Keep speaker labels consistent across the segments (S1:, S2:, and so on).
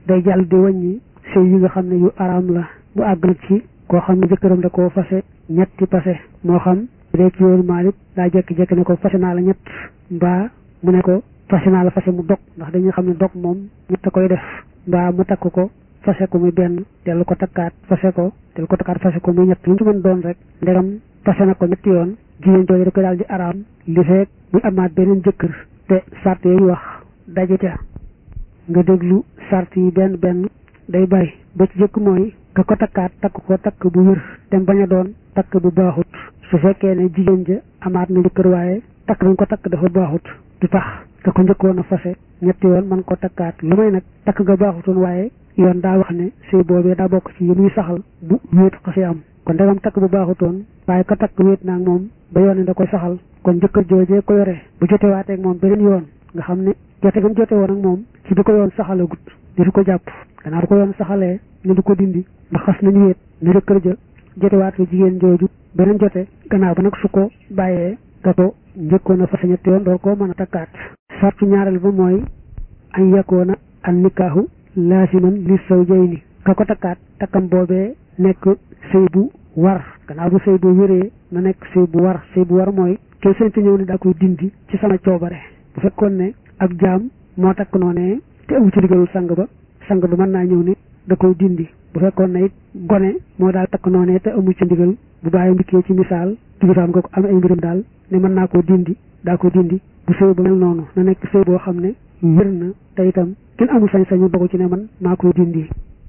S1: day jàll di wàññi sëy yi nga xam ne yu araam la bu àgg nag ci koo xam ne jëkkëram da koo fase ñetti pase moo xam bu dee ci yoonu Maalik daa jekki-jekki ne ko fase naa la ñett mbaa mu ne ko fase naa la fase mu dog ndax dañuy xam ne dog moom ñett koy def mbaa mu takk ko fase ko muy benn dellu ko takkaat fase ko dellu ko takkaat fase ko muy ñett lu mu ci mën doon rek ndegam fase na ko ñetti yoon jigéen jooju da koy daal di araam li feek muy amaat beneen jëkkër te sart yooyu wax daje ca nga déglu sart yi benn benn day bari ba ci jëkk mooy ka ko takkaat takk ko takk bu wér te bañ a doon takk bu baaxut su fekkee ne jigéen ja amaat na jëkkër waaye takk bañ ko takk dafa baaxut du tax ka ko njëkkoon a fase ñetti yoon man ko takkaat lu may nag takk ga baaxutoon waaye yoon daa wax ne sëy boobee daa bokk ci yi muy saxal bu wéet xasee am kon ndegam takk bu baaxutoon waaye ka takk wéet naag moom ba yoon ne da koy saxal kon jëkkër joojee ko yore bu jotewaateeg moom beneen yoon nga xam ne jote gam jote woon ak moom ci bi ko yoon saxalagut di ko jàpp gannaaw du ko yoon saxalee ne du ko dindi ndax xas nañu wéet ne jëkkër ja jotewaat fi jigéen jooju beneen jote gannaaw ba nag su ko bàyyee da ko njëkkoon a fase ñetti yoon door koo mën a takkaat sartu ñaareel ba mooy an yakoona an nikaahu laasiman li zawjayni ka ko takkaat takkam boobee nekk sëy bu war gannaaw bu sëy bu wéree na nekk sëy bu war sëy bu war mooy kenn sañtu ñëw ne daa koy dindi ci sama coobare bu fekkoon ne ab jaam moo takk noonee te amu ci digalul sang ba sang ba mën naa ñëw ne da koy dindi bu fekkoon ne it gone moo daal takk noonee te amu ci ndigal bu bàyyi ndikkee ci misaal kilifaam nga ko am ay mbiram daal ne mën naa koo dindi daa ko dindi bu sëy ba mel noonu na nekk sëy boo xam ne wér na te itam kenn amul sañ-sañu dogu ci ne man maa koy dindi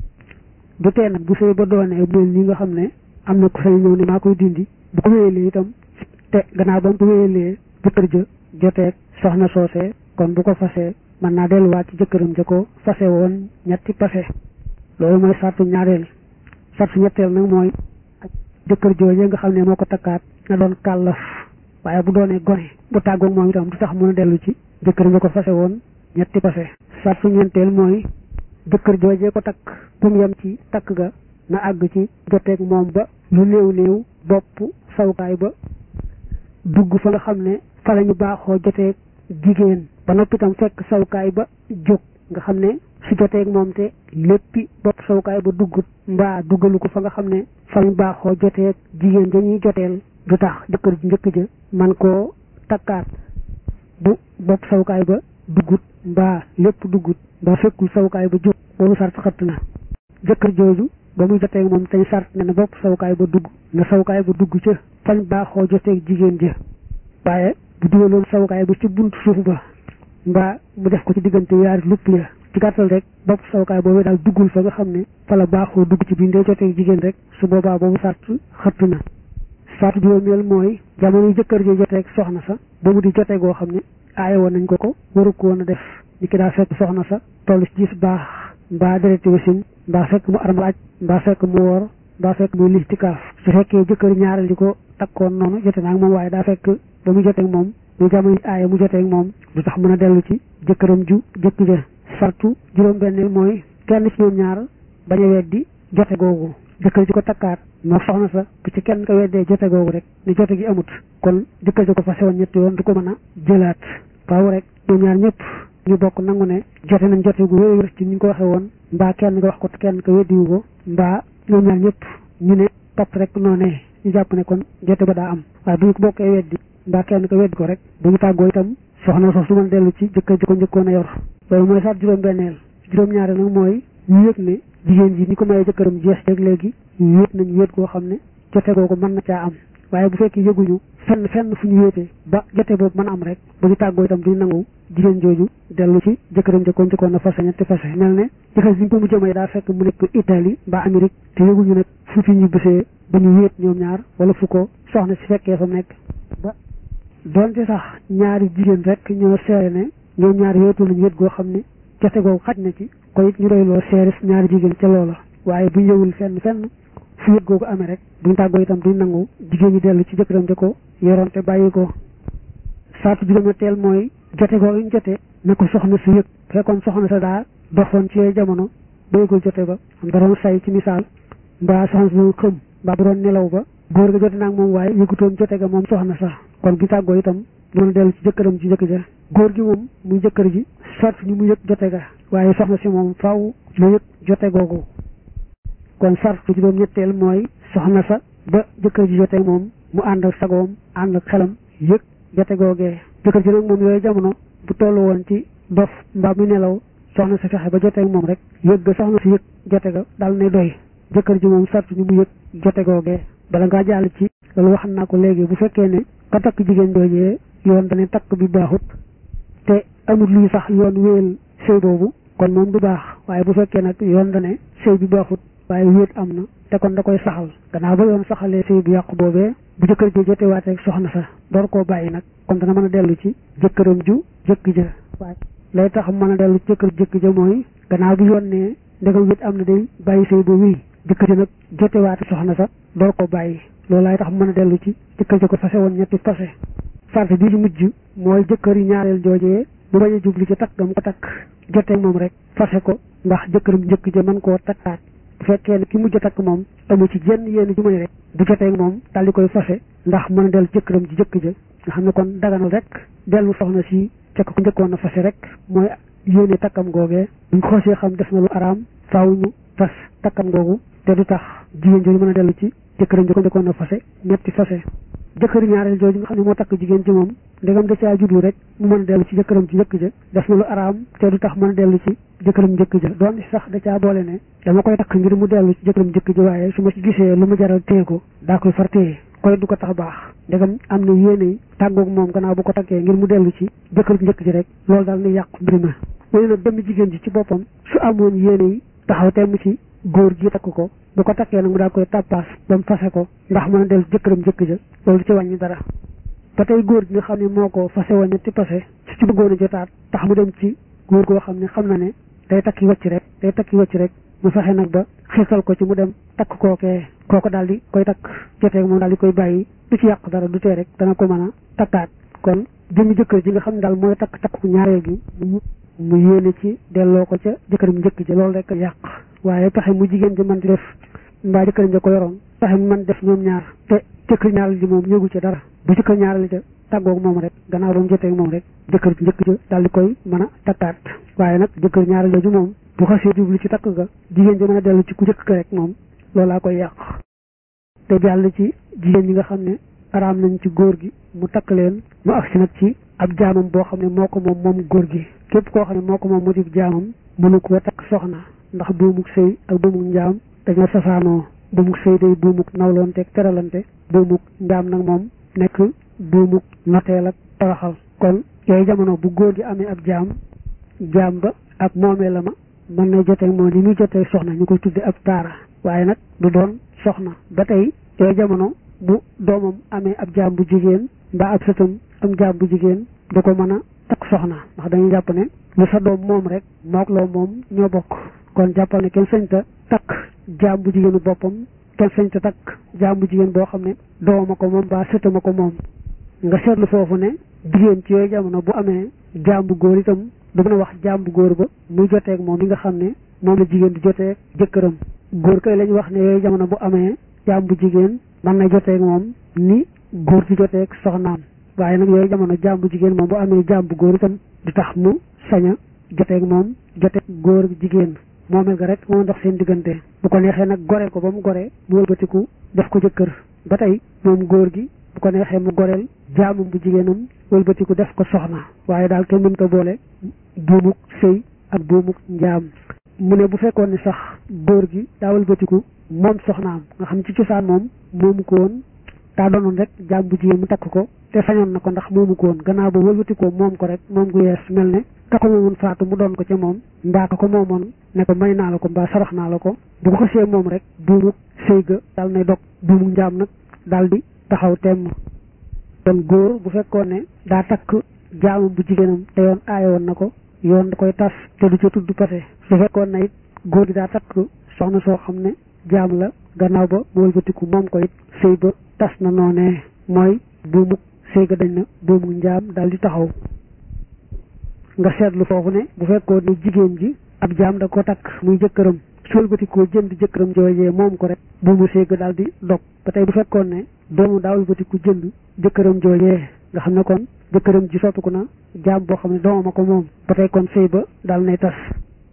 S1: du tee nag bu sëy ba doonee bu mel nii nga xam ne am na ko sañ ñëw ne maa koy dindi bu ko wéyalee itam te gannaaw ba mu ko wéyalee jëkkër ja joteeg soxna soosee kon bu ko fasee mën naa delluwaat ci jëkkëram ja ko fase woon ñetti pase loolu mooy sartu ñaareel sartu ñetteel nag mooy jëkkër jooje nga xam ne moo ko takkaat na doon kàllaf waaye bu doonee gone bu tàggoog moom itam du tax mën a dellu ci jëkkëram ja ko fase woon ñetti pase sartu ñeenteel mooy jëkkër joojee ko takk bu mu yem ci takk ga na àgg ci joteeg moom ba lu néew néew bopp sawukaay ba dugg fa nga xam ne fa la ñu baaxoo joteeg jigéen ba noppi itam fekk sawukaay ba jóg nga xam ne su joteeg moom te léppi bopp sawukaay ba duggut mbaa duggalu ko fa nga xam ne fa ñu baaxoo joteeg jigéen dañuy joteel du tax jëkkër ji njëkk ja man koo takkaat bu bopp sawukaay ba duggut mbaa lépp duggut mbaa fekkul sawukaay ba jóg boobu sart xëtt na jëkkër jooju ba muy joteeg moom tey sart ne na bopp sawukaay ba dugg na sawukaay ba dugg ca fañ baaxoo joteeg jigéen ja waaye bu dugaloon sawukaay ba ci buntu suuf ba mbaa mu def ko ci diggante yaari lupp ya ci gàttal rek bopp sawukaay boobu daal duggul fa nga xam ne fa la baaxoo dugg ci biir ndee joteeg jigéen rek su boobaa boobu sart xëtt na sart juróomeel mooy jamono jëkkër ji joteeg soxna sa ba mu di jote goo xam ne aaye woon nañ ko ko waru ko woon a def ni ki daa fekk soxna sa toll ci gis baax mbaa dereti wasin mbaa fekk mu armal aj mbaa fekk mu woor mbaa fekk muy listikaaf su fekkee jëkkër ñaareel di ko takkoon noonu jote naag moom waaye daa fekk ba mu joteeg moom muy jamono aaye mu joteeg moom du tax mën a dellu ci jëkkëram ju jëkk ja sartu juróom benneel mooy kenn ci ñoom ñaar bañ a weddi jote googu jëkkër ji ko takkaat moo soxna sa bu ci kenn ko weddee jote googu rek ni jote gi amut kon jëkkër ji ko fase woon ñetti yoon du ko mën a jëlaat faaw rek ñoom ñaar ñëpp ñu bokk nangu ne jote nañ jote gu wér ci ni ñu ko waxee woon mbaa kenn nga wax ko kenn ko weddiwu ko mbaa ñoom ñaar ñëpp ñu ne topp rek noonee ñu jàpp ne kon jote ba daa am waaye bu ñu ko bokkee weddi mbaa kenn ko weddi ko rek bu ñu tàggoo itam soxna soo su mën dellu ci jëkkër ji ko njëkkoon a yor loolu mooy sax juróom benneel juróom ñaareel nag mooy ñu yëg ne jigéen ji ni ko mayee jëkkëram jeex rek léegi yéet nañu yéet koo xam ne jote googu mën na caa am waaye bu fekkee yëguñu fenn fenn fu ñu yéetee ba jote boobu mën a am rek bu ñu tàggoo itam duñ nangu jigéen jooju dellu ci jëkkëram jëkkoon jëkkoon na fase ñetti fase mel ne jëkkër ji ko mu jëmee daa fekk mu nekk Italie mbaa Amérique te yëguñu nag fu fi ñu bisee ba ñu yéet ñoom ñaar wala fu ko soxna si fekkee fa mu nekk ba doonte sax ñaari jigéen rek ñoo seere ne ñoom ñaar yéetu lañu yéet goo xam ne jote googu xaj na ci ko it ñu doyloo seere ñaari jigéen ca loola waaye bu ñëwul fenn fenn fu yëg googu amee rek buñ tàggoo itam duñ nangu jigéen ñi dellu ci jëkkëram ja ko yoroon te bàyyi ko saatu juróometeel mooy jote googu ñu jote na ko soxna si yëg fekkoon soxna sa daa doxoon ci jamono ba yëgul jote ba am da doon say ci misaal mbaa soxna si doon xëm mbaa bu doon nelaw ba góor ga jote naag moom waaye yëgutoon jote ga moom soxna sax kon bu tàggoo itam noonu dellu ci jëkkëram ci jëkk ja góor gi moom muy jëkkër ji sart ñu mu yëg jote ga waaye soxna si moom faaw lu yëg jote googu kon sartu juróom ñetteel mooy soxna sa ba jëkkër ji jote moom mu ànd ak sagoom ànd ak xelam yëg jote googee jëkkër ji nag moom yooyu jamono bu tollu woon ci dof mbaa mu nelaw soxna si fexe ba joteeg moom rek yëg ga soxna si yëg jote ga dal nay doy jëkkër ji moom sartu ñu mu yëg jote googee bala ngaa jàll ci loolu wax naa ko léegi bu fekkee ne ka takk jigéen joojee yoon dane takk bi baaxut te amul luy sax yoon wéyal sëy boobu kon moom du baax waaye bu fekkee nag yoon dane sëy bi baaxut waaye wéet am na te kon da koy saxal gannaaw ba yoon saxalee sëy bu yàqu boobee bu jëkkër ji jotewaatee ak soxna sa door koo bàyyi nag kon dana mën a dellu ci jëkkëram ju jëkk ja waaye lay tax mën a dellu ci jëkkër jëkk ja mooy gannaaw bi yoon ne ndegam wéet am na day bàyyi sëy ba wéy jëkkër ji nag jotewaate soxna sa door koo bàyyi loolu laay tax mën a dellu ci jëkkër ji ko fase woon ñetti fase sart bii ci mujj mooy jëkkër yi ñaareel joojee bu bañ a jubli ci takk gam ko takk jotee moom rek fase ko ndax jëkkëram njëkk ja mën koo takkaat bu fekkee ne ki mujj takk moom amu ci jenn yéen ju may rek bu jotee moom daal di koy fase ndax mën a dellu jëkkëram ci jëkk ja nga xam ne kon daganal rek dellu soxna si ca ko njëkkoon a fase rek mooy yéene takkam googee buñ xoosee xam def na lu araam faaw ñu fas takkam googu te du tax jigéen jooju mën a dellu ci jëkkëram ji ko njëkkoon a fase ñetti fase jëkkër ñaareel jooju nga xam ne moo takk jigéen ci moom ndegam da caa jublu rek mu mën a dellu ci jëkkëram ci njëkk ja def na lu araam te du tax mën a dellu ci jëkkëram njëkk ja doon sax da caa boole ne dama koy takk ngir mu dellu ci jëkkëram njëkk ja waaye su ma ci gisee lu mu jaral téye ko daa koy far téye koy du ko tax baax ndegam am na yéene tàggoog moom gannaaw bu ko takkee ngir mu dellu ci jëkkëram njëkk ji rek loolu daal ni yàqu mbir ma léegi nag dem jigéen ji ci boppam su amoon yéene yi taxaw temm ci góor gi takk ko bu ko takkee nag mu daal koy tappaas ba mu fase ko ndax mën a dellu jëkkëram jëkk ja loolu ci wàññi dara ba tey góor gi nga xam ne moo ko fase woon ñetti pase su ci bëggoon a jotaat tax mu dem ci góor goo xam ne xam na ne day takki wacc rek day takki wacc rek mu fexe nag ba xiirtal ko ci mu dem takk kookee kooko daal di koy takk jotee moom daal di koy bàyyi du ci yàq dara du tee rek dana ko mën a takkaat kon jëmmi jëkkër ji nga xam ne daal mooy takk takku ñaareel gi mu yéene ci delloo ko ca jëkkëram njëkk ji loolu rek yàq waaye pexe mu jigéen ji mën di def mbaa jëkkër ja ko yoroon pexe mu mën def ñoom ñaar te jëkkër ñaareel ji moom yëgu ca dara bu jëkkër ñaareel ja tàggoog moom rek gannaaw ba mu jotee moom rek jëkkër ji njëkk ja daal di koy mën a takkaat waaye nag jëkkër ñaareel jooju moom bu xasee jublu ci takk ga jigéen ji mën a dellu ci ku njëkk ka rek moom loolaa koy yàq te jàll ci jigéen ñi nga xam ne araam nañ ci góor gi mu takk leen mu agsi nag ci ab jaamam boo xam ne moo ko moom moom góor gi képp koo xam ne moo ko moom mu di jaamam mënu koo takk soxna ndax buumuk sëy ak buumuk njaam dañoo safaanoo buumuk sëy day buumuk nawloonte ak teralante buumuk njaam nag moom nekk buumuk noteel ak toroxal kon yooyu jamono bu góor gi amee ab jaam jaam ba ak moomee la ma mën na jotee moom li muy jotee soxna ñu koy tudde ab taara waaye nag du doon soxna ba tey yooyu jamono bu doomam amee ab jaam bu jigéen mbaa ab sëtam am jaam bu jigéen du ko mën a takk soxna ndax dañuy jàpp ne lu sa doom moom rek mook loo moom ñoo bokk kon jàppal ne kenn sañta takk jaam bu jigéenu boppam kenn sañta takk jaam bu jigéen boo xam ne doomama ko moom mbaa sëtama ko moom nga seetlu foofu ne jigéen ci yooyu jamono bu amee jaam bu góor itam du mën a wax jaam bu góor ba muy joteeg moom mi nga xam ne moom la jigéen di joteeg jëkkëram góor kay lañ wax ne yooyu jamono bu amee jaam bu jigéen mën na joteeg moom ni góor di joteeg soxnaam waaye nag yooyu jamono jaam bu jigéen moom bu amee jaam bu góor itam du tax mu sañ a joteeg moom joteeg góor jigéen moomel ga rek moo ndox seen diggante bu ko neexee nag goreel ko ba mu goree mu wëlbatiku def ko jëkkër ba tey moom góor gi bu ko neexee mu goreel jaamam bu jigéenam wëlbatiku def ko soxna waaye daal kenn mën ko boole buumuk sëy ak buumuk njaam mu ne bu fekkoon ne sax góor gi daa wëlbatiku moom soxnaam nga xam ci cosaan moom moomu ko woon daa doonoon rek jaam bu jigéen mu takk ko te sañoon na ko ndax moomu ko woon gannaaw ba wëlbatikoo moom ko rek moom gu yees mel ne ka ko moomoon faatu mu doon ko ca moom mbaa ka ko moomoon ne ko may naa la ko mbaa sarax naa la ko bu ko xasee moom rek buumuk sëy ga daal nay dog buumuk njaam nag daal di taxaw temm kon góor bu fekkoon ne daa takk jaamam bu jigéenam te yoon aaye woon na ko yoon da koy tas te du ca tudd pase su fekkoon na it góor gi daa takk soxna soo xam ne jaam la gannaaw ba mu wëlbatiku moom ko it sëy ba tas na noonee mooy buumuk sëy ga dañ na buumuk njaam daal di taxaw nga seetlu foofu ne bu fekkoon ne jigéen ji ab jaam da ko takk muy jëkkëram su wëlbatikoo jënd jëkkëram joojee moom ko rek buumu sëy ga daal di dog ba tey bu fekkoon ne doomu daa wëlbatiku jënd jëkkëram joojee nga xam ne kon jëkkëram ji soppiku na jaam boo xam ne doomam a ko moom ba tey kon sëy ba daal nay tas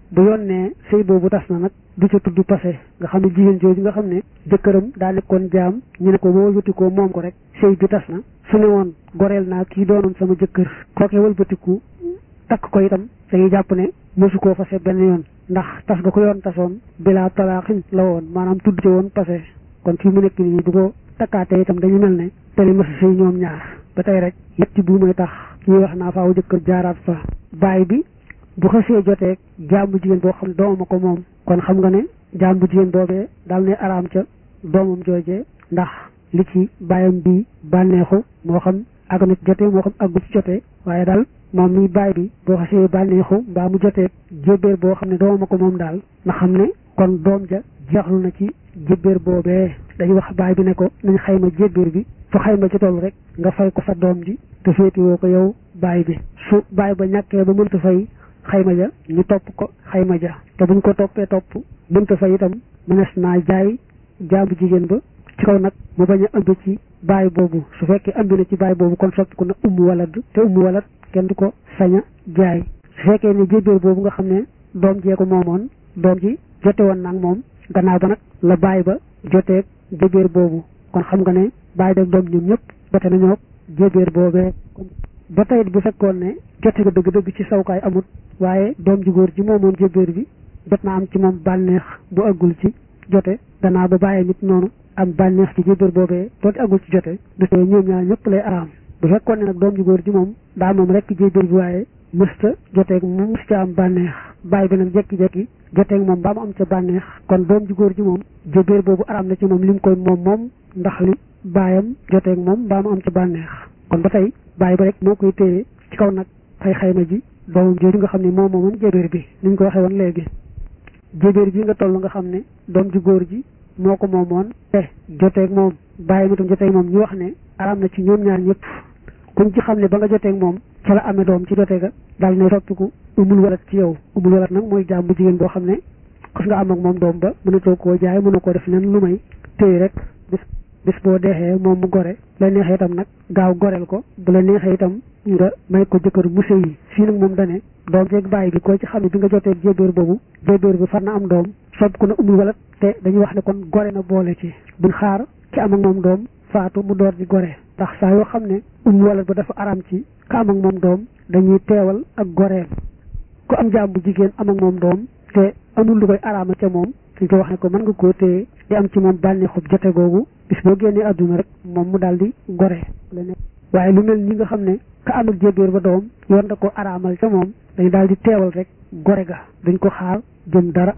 S1: bu yoon ne sëy boobu tas na nag du ca tudd passé nga xam ne jigéen jooju nga xam ne jëkkëram daa nekkoon jaam ñu ne ko boo wëlbatikoo moom ko rek sëy bi tas na su ne woon goreel naa kii doonoon sama jëkkër kooke wëlbatiku takk ko itam dañuy jàpp ne mosu koo fase benn yoon ndax tas ga ko yoon tasoon bilaa talaaxin la woon maanaam tudd ci woon passé kon fii mu nekk nii bu ko takkaatee itam dañu mel ne teli masa sëy ñoom ñaar ba tey rek yetti bu may tax ñuy wax naa faaw jëkkër jaaraat fa baay bi bu xasee jotee jaam bu jigéen boo xam ne doomam a ko moom kon xam nga ne jaam bu jigéen boobee daal ne araam ca doomam joojee ndax li ci bàyyam bi bànneexu moo xam àgg na ci jotee moo xam àggu ci jotee waaye daal moom mi baay bi boo xasee bànneexu mbaa mu jotee jébbéer boo xam ne doomam a ko moom daal nga xam ne kon doom ja jeexlu na ci jébbéer boobee dañuy wax baay bi ne ko nañ xayma jébbéer bi fu xayma ci toll rek nga fay ko sa doom ji te féetiwoo ko yow baay bi su baay ba ñàkkee ba mënta fay xayma ja ñu topp ko xayma ja te buñ ko toppee topp mënta fay itam mënees naa jaay jaamu jigéen ba ci kaw nag mu bañ a ëmb ci baay boobu su fekkee ëmb na ci baay boobu kon soppi ko na ummu walad te ummu walad kenn du ko sañ a jaay su fekkee ne jébbéer boobu nga xam ne doom jee ko moomoon doom ji jote woon nag moom gannaaw ba nag la baay ba joteeg jébbéer boobu kon xam nga ne baay dag doom ñoom ñëpp jote nañoo jébbéer boobee ba tey bu fekkoon ne jote ga dëgg-dëgg ci sawkaay amut waaye doom ji góor ji moomoon jébbéer bi jot na am ci moom bànneex bu aggul ci jote gannaaw ba bàyyee nit noonu am bànneex ci jébbéer boobee doonte aggul ci jote du tee ñoom ñaar ñëpp lay araam bu fekkoon ne nag doom ji góor ji moom daa moom rek jébbéer bi waaye mësta joteeg moom mës ca am bànneex bàyyi bi nag jekki-jekki joteeg moom ba mu am ca bànneex kon doom ji góor ji moom jébbéer boobu araam na ci moom li mu koy moom moom ndax li baayam joteeg moom ba mu am ca bànneex kon ba tey bàyyi ba rek moo koy téye ci kaw nag fay xayma ji doomam jooju nga xam ne moom moomoon jébbéer bi ni ñu ko waxee woon léegi jébbéer bi nga toll nga xam ne doom ji góor ji moo ko moomoon te joteeg moom bàyyi ma tam joteeg moom ñu wax ne araam na ci ñoom ñaar ñëpp kuñ ci xam ne ba nga joteeg moom ca la amee doom ci jote ga daal ne soppiku umul walat ci yow umul walat nag mooy jaam bu jigéen boo xam ne xas nga am ak moom doom ba mënatoo koo jaay mënoo koo def nen lu may téy rek bis bis boo deexee moom mu gore la neexee itam nag gaaw goreel ko bu la neexee itam nga may ko jëkkër mu sëy yi fii nag moom dane doom jeeg bàyyi bi koo ci xam ne bi nga jotee jébbéer boobu jébbéer bi far na am doom sopp ku na umul walat te dañuy wax ne kon gore na boole ci buñ xaar ci am ak moom doom faatu mu door di gore ndax saa yoo xam ne umul walat ba dafa araam ci ka am ak moom doom dañuy teewal ak goreel ku am jaam bu jigéen am ak moom doom te amul lu koy araama ca moom dañ ko wax ne ko mën nga koo téye di am ci moom bànneexub jote googu bis boo génnee àdduna rek moom mu daal di gore waaye lu mel ni nga xam ne ka am ak jébbéer ba doom yoon da ko araamal ca moom dañ daal di teewal rek gore ga dañ ko xaar jëm dara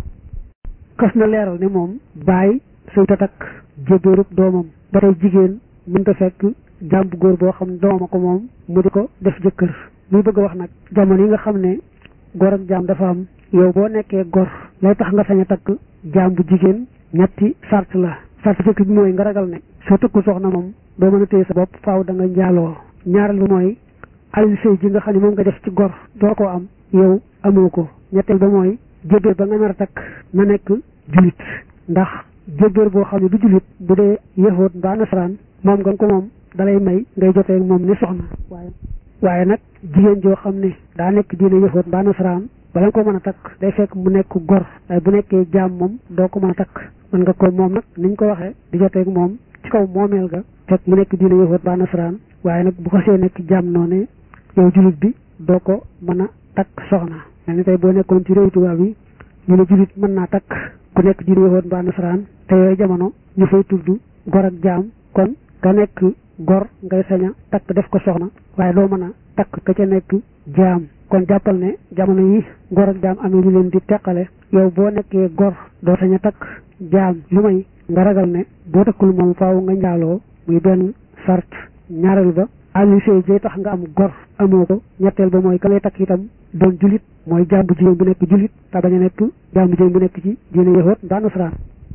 S1: kas na leeral ne moom bàyyi suy tatak jébbéerub doomam ba tey jigéen mënta fekk jaam bu góor boo xam ne doomam ko moom mu di ko def jëkkër muy bëgg a wax nag jamono yi nga xam ne gor ak jaam dafa am yow boo nekkee gor lay tax nga sañ a takk jaam bu jigéen ñetti sart la sart jëkk bi mooy nga ragal ne soo tëkkul soxna moom doo mën a téye sa bopp faaw da nga njaaloo ñaareel bi mooy alal sëy ji nga xam ne moom nga def ci gor doo ko am yow amoo ko ñetteel ba mooy jébbéer ba nga nar a takk na nekk julit ndax jébbéer boo xam ne du julit bu dee yëfoot mbaa nasaraan moom nga ko moom dalay may ngay jotee moom ni soxna waaye waaye nag jigéen joo xam ne daa nekk diine yëfoot mbaa nasaraan bala nga ko mën a takk day fekk mu nekk gor waaye bu nekkee jaam moom doo ko mën a takk mën nga ko moom nag niñ ko waxee di jotee moom ci kaw moomeel ga fekk mu nekk diine yëfoot mbaa nasaraan waaye nag bu ko see nekk jaam noonu yow julit bi doo ko mën a takk soxna mel ni tey boo nekkoon ci réew tubaab yi ñu ne julit mën naa takk ku nekk diine yëfoot mbaa nasaraan te yooyu jamono ñu fay tudd gor ak jaam kon nga nekk gor ngay saña takk def ko soxna waaye doo mën a takk ka ca nekk jaam kon jàppal ne jamono yi gor ak jaam amee ñu leen di teqale yow boo nekkee gor doo sañ a takk jaam lu may nga ragal ne boo takkul moom faaw nga njaaloo muy benn sart ñaareel ba àlli sëy jay tax nga am gor amoo ko ñetteel ba mooy ka ngay takk itam doon julit mooy jaam bu jigéen bu nekk julit te bañ a nekk jaam bu jigéen bu nekk ci diine yëfoot mbaa nasaraan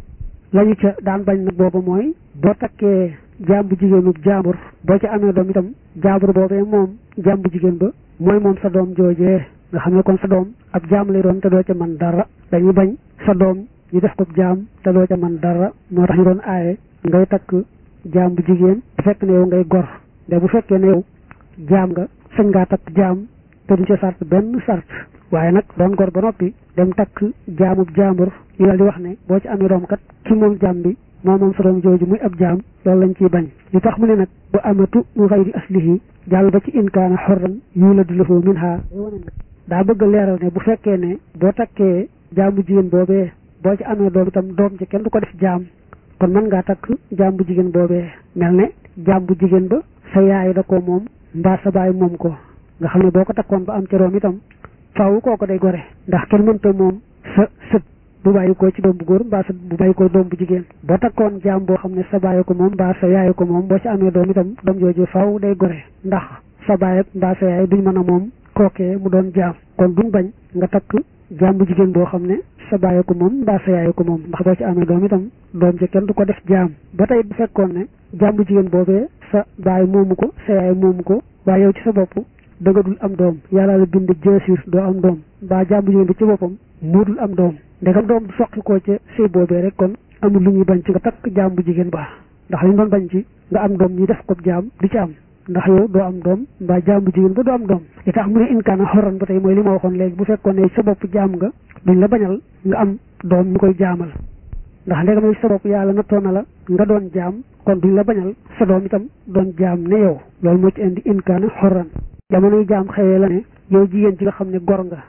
S1: lañu ca daan bañ nag booba mooy boo takkee jaam bu jigéenub jaambur boo ca amee doom itam jaambur boobee moom jaam bu jigéen ba mooy moom sa doom joojee nga xam ne kon sa doom ab jaam lay doon te doo ca man dara dañuy bañ sa doom ñu def ko jaam te doo ca man dara moo tax ñu doon aaye ngay takk jaam bu jigéen bu fekk ne yow ngay gor de bu fekkee ne yow jaam nga sañ ngaa takk jaam te duñ ca sart benn sart waaye nag doon gor ba noppi dem takk jaamub jaambur ñu daal di wax ne boo ci amee doom kat ki moom jaam bi moo moom sa doom jooju muy ab jaam loolu lañ ciy bañ li tax mu ne nag bu amatu mu xëy di aslihi jàll ba ci inkaana xorran yuladu lahu minha daa bëgg a leeral ne bu fekkee ne boo takkee jaamu jigéen boobee boo ci amee doom itam doom ci kenn du ko def jaam kon mën ngaa takk jaam bu jigéen boobee mel ne jaam bu jigéen ba sa yaay da ko moom mbaa sa baay moom ko nga xam ne boo ko takkoon ba am ca doom itam faaw kooko day gore ndax kenn mënta moom sa sët bu bàyyi ko ci doom bu góor mbaa sa bu bàyyi ko doom bu jigéen boo takkoon jaam boo xam ne sa baay ko moom mbaa sa yaay ko moom boo ci amee doom itam doom jooju faaw day gore ndax sa baay ak mbaa sa yaay duñ mën a moom kookee mu doon jaam kon duñ bañ nga takk jaam bu jigéen boo xam ne sa baay ko moom mbaa sa yaay ko moom ndax boo ci amee doom itam doom ci kenn du ko def jaam ba tey bu fekkoon ne jaam bu jigéen boobee sa baay moomu ko sa yaay moomu ko waaye yow ci sa bopp danga dul am doom yàlla la bind jeesir doo am doom mbaa jaam bu jigéen bi ci boppam moo dul am doom ndegam doom du soqi koo ca sëy boobee rek kon amul lu ñuy bañ ci nga takk jaam bu jigéen baax ndax li ñu doon bañ ci nga am doom ñi def ko jaam du ci am ndax yow doo am doom mbaa jaam bu jigéen ba doo am doom li tax mu ne inkaana xoran ba tey mooy li ma waxoon léegi bu fekkoon ne sa bopp jaam nga duñ la bañal nga am doom ñu koy jaamal ndax ndegam ne sa bopp yàlla nattoo na la nga doon jaam kon duñ la bañal sa doom itam doon jaam ne yow loolu moo ci indi inkaana xoran jamonoy jaam xëyee la ne yow jigéen ji nga xam ne gor nga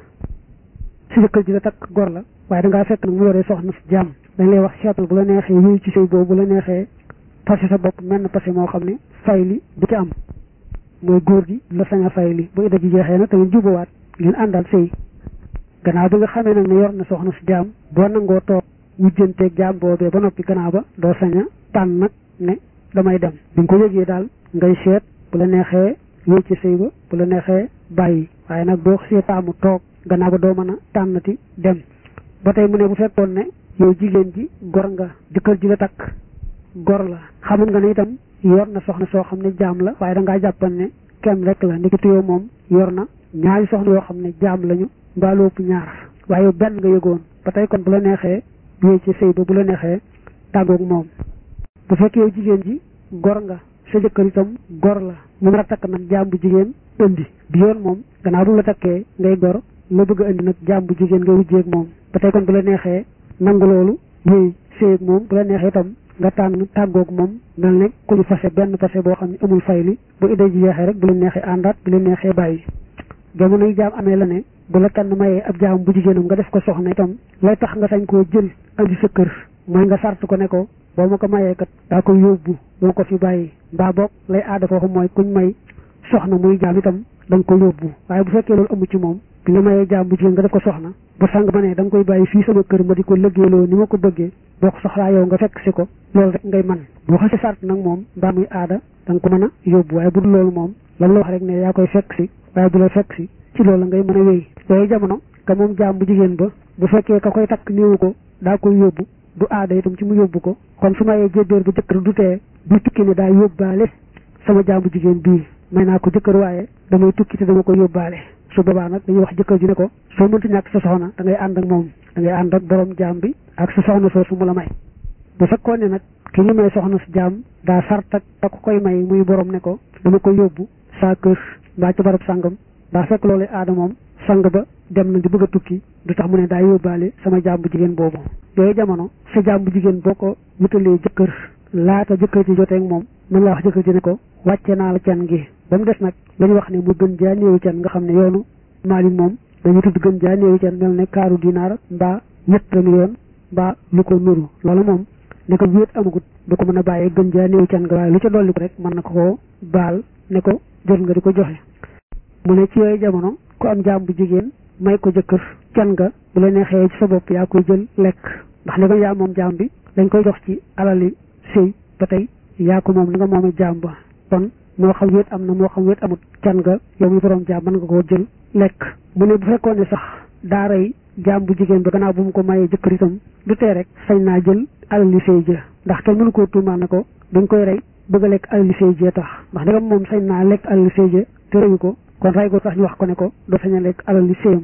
S1: si jëkkër ji nga takk gor la waaye dangaa fekk nag mu yoree soxna si jaam dañ lay wax seetal bu la neexee yooyu ci sëy boobu bu la neexee passé sa bopp menn passé moo xam ne fay li du ci am mooy góor gi la sañ a fay li bu idda ji jeexee nag tamit jubawaat ngeen àndal sëy gannaaw bi nga xamee nag ne yor na soxna si jaam boo nangoo toog wujjanteeg jaam boobee ba noppi gannaaw ba doo sañ a tànn nag ne damay dem bi nga ko yëgee daal ngay seet bu la neexee yooyu ci sëy ba bu la neexee bàyyi waaye nag boo xasee taamu toog gannaaw ba doo mën a tànnati dem ba tey mu ne bu fekkoon ne yow jigéen ji gor nga jëkkër ji la takk gor la xamoon nga ne itam yor na soxna soo xam ne jaam la waaye dangaa jàppan ne kenn rek la ndekete yow moom yor na ñaari soxna yoo xam ne jaam lañu mbaaloo ëpp ñaar waaye yow benn nga yëgoon ba tey kon bu la neexee yooyu ci sëy ba bu la neexee tàggoog moom bu fekkee yow jigéen ji gor nga sa jëkkër itam gor la mu nar a takk nag jaam bu jigéen indi bi yoon moom gannaaw bu la takkee ngay gor la bëgg a indi nag jaam bu jigéen nga wujjeeg moom ba tey kon bu la neexee nangu loolu yooyu sëyeeg moom bu la neexee itam nga tànn tàggoog moom mel ne ku ñu fase benn fase boo xam ne amul fayli bu idée ji jeexee rek bu leen neexee àndaat bu leen neexee bàyyi jamono yi jaam amee la ne bu la kenn mayee ab jaam bu jigéenam nga def ko soxna itam lay tax nga sañ koo jël andi sa kër mooy nga sart ko ne ko boo ma ko mayee kat daa koy yóbbu doo ko fi bàyyi mbaa boog lay aada foofu mooy kuñ may soxna muy jaam itam da nga ko yóbbu waaye bu fekkee loolu amu ci moom bi nga mayee jaam bu jigéen nga def ko soxna bu sang ba ne da nga koy bàyyi fii sama kër ma di ko lëggéeyloo ni ma ko bëggee boo ko soxlaa yow nga fekk si ko loolu rek ngay man boo xasee sart nag moom mbaa muy aada da nga ko mën a yóbbu waaye bu dul loolu moom lan la wax rek ne yaa koy fekk si waaye bu la fekk si ci loolu ngay mën a wéy yooyu jamono ka moom jaam bu jigéen ba bu fekkee ka koy takk néewu ko daa koy yóbbu du aada itam ci mu yóbbu ko kon su mayee jébbéer bu jëkkër du tee bu tukki ne daa yóbbaale sama jaam bu jigéen bii may naa ko jëkkër waaye damay tukki te dama ko yóbbaale su boobaa nag dañuy wax jëkkër ji ne ko soo mënti ñàkk sa soxna da ngay ànd ak moom da ngay ànd ak borom jaam bi ak sa soxna soosu mu la may bu fekkoon ne nag ki ñu may soxna si jaam daa sart ak da ko koy may muy borom ne ko dama ko yóbbu saa kër mbaa ci barab sàngam daa fekk loolu aada moom sang ba dem na di bëgg a tukki du tax mu ne daa yóbbaale sama jaam bu jigéen boobu yooyu jamono sa jaam bu jigéen boo ko wutalee jëkkër laata jëkkër ji jotee ak moom mën laa wax jëkkër ji ne ko wàcce naa la can gi ba mu des nag dañu wax ne mu gën jaa néewi can nga xam ne yoonu maali moom dañu tudd gën jaa néewi can mel ne kaaru dinaar mbaa ñett million mbaa lu ko nuru loolu moom ne ko wéet amagut du ko mën a bàyyee gën jaa néewi can nga waaye lu ca dolli ko rek mën na ko koo baal ne ko jot nga di ko joxe mu ne ci yooyu jamono ku am jaam bu jigéen may ko jëkkër can nga bu la neexee ci sa bopp yaa koy jël lekk ndax li ko yaa moom jaam bi dañ koy jox ci alali sëy ba tey yaa ko moom na nga moomee jaam ba kon moo xam wéet am na moo xam wéet amut can nga yow mi borom jaam mën nga koo jël lekk mu ne bu fekkoon ne sax daaray jaam bu jigéen ba gannaaw bu mu ko mayee jëkkër itam du tee rek sañ naa jël alali sëy ja ndax kenn mënu koo tuumaan ne ko dañ koy rey bëgg a lekk alali sëy ja tax ndax dagam moom sañ naa lekk alali sëy ja te reyu ko kon rey ko tax ñu wax ko ne ko doo sañ a lekk alali sëyam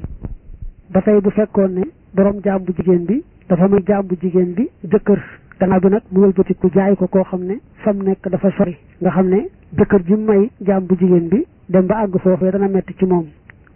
S1: ba tey bu fekkoon ne borom jaam bu jigéen bi dafa may jaam bu jigéen bi jëkkër gannaaw bi nag mu wëlbati ku jaay ko koo xam ne fa mu nekk dafa sori nga xam ne jëkkër ji may jaam bu jigéen bi dem ba àgg foofee dana metti ci moom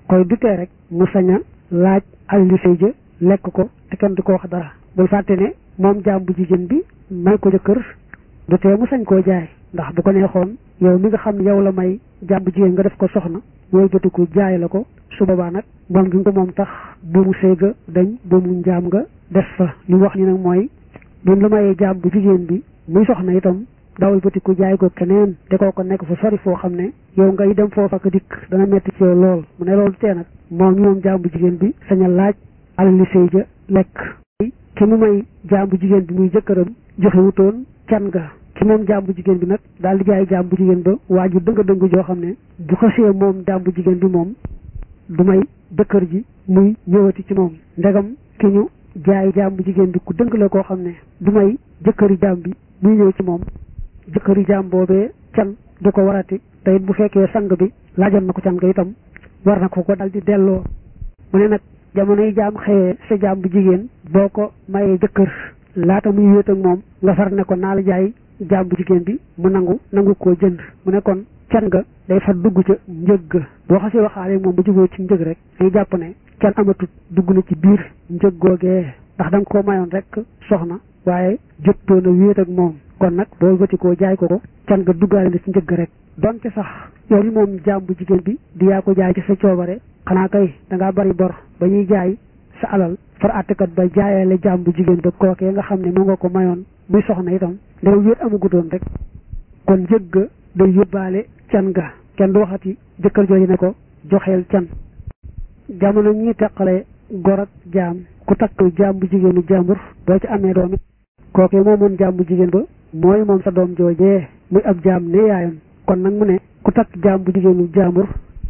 S1: koy dutee rek mu sañ a laaj alali sëy ja lekk ko te kenn du ko wax dara bul fàtte ne moom jaam bu jigéen bi may ko jëkkër du tee mu sañ koo jaay ndax bu ko neexoon yow mi nga xam ne yow la may jaam bu jigéen nga def ko soxna mooy jotiku jaay la ko su boobaa nag moom gi nga ko moom tax buumu sëy ga dañ buumu njaam nga def fa li wax ni nag mooy bi la mayee jaam bu jigéen bi muy soxna itam dawal batiku jaay ko keneen te koo ko nekk fa sori foo xam ne yow ngay dem foofa ak dikk dana metti ci yow lool mu ne loolu tee nag moom mi moom jaam bu jigéen bi sañ a laaj alali sëy ja lekk ki mu may jaam bu jigéen bi muy jëkkëram joxe wutoon can ga ki moom jaam bu jigéen bi nag daal di jaay jaam bu jigéen ba waa ju dëng dëng joo xam ne bu xasee moom jaam bu jigéen bi moom du may jëkkër ji muy ñëwati ci moom ndegam ki ñu jaay jaam bu jigéen bi ku dëng la koo xam ne du may jëkkëri jaam bi muy ñëw ci moom jëkkëri jaam boobee can du ko warati te it bu fekkee sang bi laajoon na ko can ga itam war na ko ko dal di delloo mu ne nag jamonoy jaam xëyee sa jaam bu jigéen boo ko mayee jëkkër laata muy wéet ak moom nga far ne ko naa la jaay jaam bu jigéen bi mu nangu nangu koo jënd mu ne kon can ga day far dugg ca njëg ga boo xasee waxaale moom ba juboo ci njëg rek dañuy jàpp ne can amatut dugg na ci biir njëg googee ndax da nga koo mayoon rek soxna waaye jottoon a wéet ak moom kon nag boo bëti koo jaay ko ko can ga duggaale na ci njëg rek donte sax yow li moom jaam bu jigéen bi di yaa ko jaay ci sa coobare xanaa kay da ngaa bari bor ba ñuy jaay sa alal far àttekat ba jaayaale jaam bu jigéen ba kookee nga xam ne moo nga ko mayoon muy soxna itam dafa wéet amagutoon rek kon njëg ga day yóbbaale can ga kenn du waxati jëkkër jooju ne ko joxeel can jamono ñuy teqale gor ak jaam ku takk jaam bu jigéenu jàmbur boo ci amee doom it kookee moomoon jaam bu jigéen ba mooy moom sa doom joojee muy ab jaam ne yaayam kon nag mu ne ku takk jaam bu jigéenu jàmbur